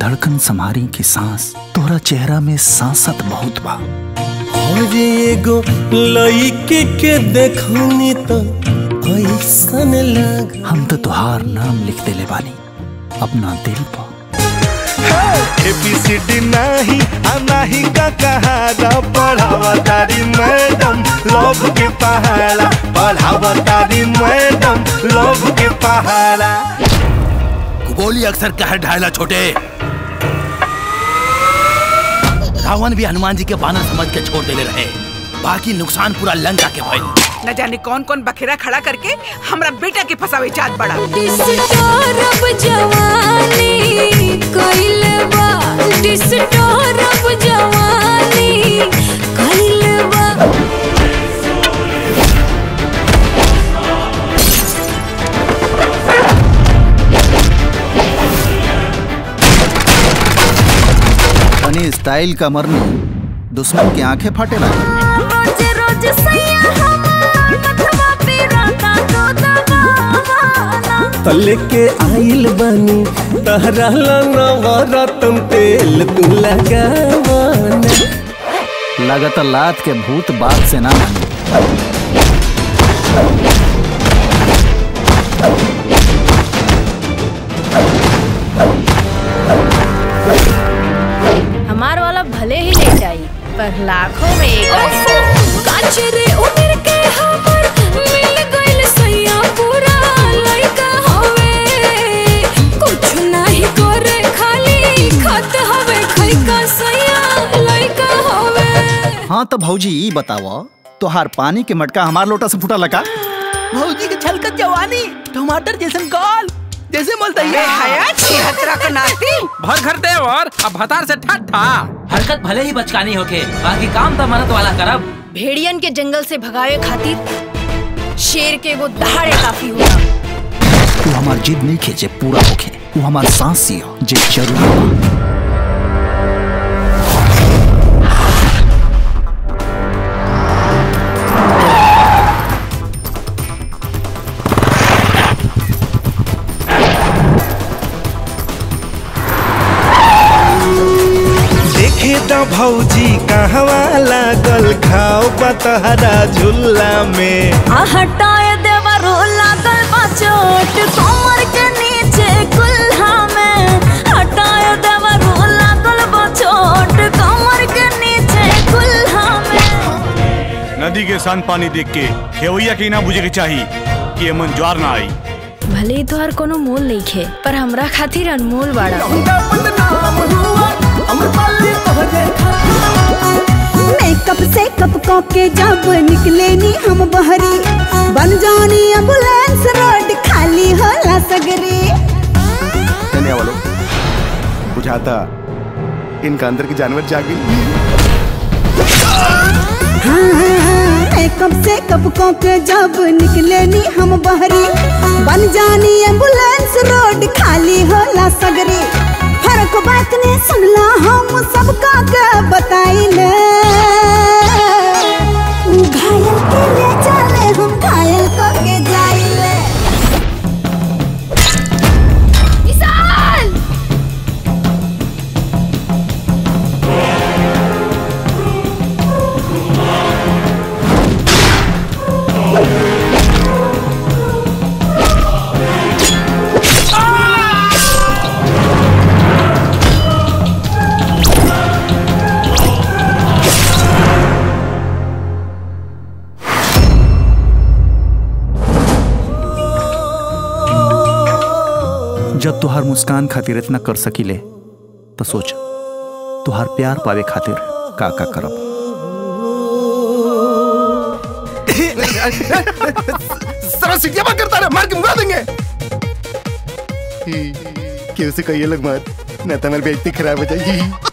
धड़कन संहारी की सांस तोहरा चेहरा में सांसत बहुत बा और एगो लइके के देखनी तो ऐसन लग हम तो तुहार नाम लिख देले बानी अपना दिल पर एबीसीडी नहीं आ नहीं का कहारा पढ़ावा तारी मैडम लव के पहाड़ा पढ़ावा तारी मैडम लव के पहाड़ा गोली अक्सर कहर ढायला छोटे रावण भी हनुमान जी के बानर समझ के छोड़ देले रहे बाकी नुकसान पूरा लंका के भइल न जाने कौन कौन बखेरा खड़ा करके हमरा बेटा के फसावे चाहत बड़ा डिस्टर्ब जवानी कइल बा डिस्टर्ब जवानी कइल बा तनी स्टाइल का मरनी दुश्मन की आंखें फाटे लगे रोज रोज सैया हमार मथवा पे राता तो दबावाना तले के आइल बनी तहरा नवरत्न तेल तू लगावाना लगत लात के भूत बात से ना मानी हमार वाला भले ही लेट आई पर लाखों में एक आई काचरे उम्र के हमर मिल गइल सैया पूरा लइका हवे कुछ नहीं करे खाली खत हवे खइका सैया लइका हवे हाँ तो भौजी ई बताओ तोहार पानी के मटका हमार लोटा से फूटा लगा भौजी के छलकत जवानी टमाटर जैसन गाल जैसे मलतैया हया छिहत्तरा का नाती भर घर देवर अब भतार से ठट्ठा हरकत भले ही बचकानी होके बाकी काम तो मरद वाला करब भेड़ियन के जंगल से भगावे खातिर शेर के वो दहाड़े काफी होला तू हमार जिद नहीं खींचे पूरा होके तू हमार सांस सियो जे जरूरी बा देखे तो भौजी कहवा लागल खाओ बतहरा झुल्ला में आ हटाए देवरो लागल बा चोट कमर के नीचे कुल्हा में हटाए देवरो लागल बा चोट कमर के नीचे कुल्हा में नदी के शांत पानी देख के खेवैया के ना बुझे के चाहिए कि ये मन ज्वार ना आई भले ही तोहर कोनो मोल नहीं खे पर हमरा खातिर अनमोल बाड़ा मेकअप से कप को के जब निकले नी हम बहरी बन जानी एम्बुलेंस रोड खाली होला सगरी कहने वालों बुझाता इनका अंदर की जानवर जाग गई हाँ, मेकअप से कप को के जब निकले नी हम बहरी बन जानी एम्बुलेंस रोड खाली होला सगरी फर्क बात ने सुनला हम सबका के बताइले उ घायल के ले चले हम घायल को के जाइले विशाल जब तुहार मुस्कान खातिर इतना कर सकीले तो सोच तुहार प्यार पावे खातिर का का करब सारा सीटियां बंद करता रहा मार के मुका देंगे क्यों से कहिए लोग मत ना तो हमारी बेइज्जती खराब हो जाएगी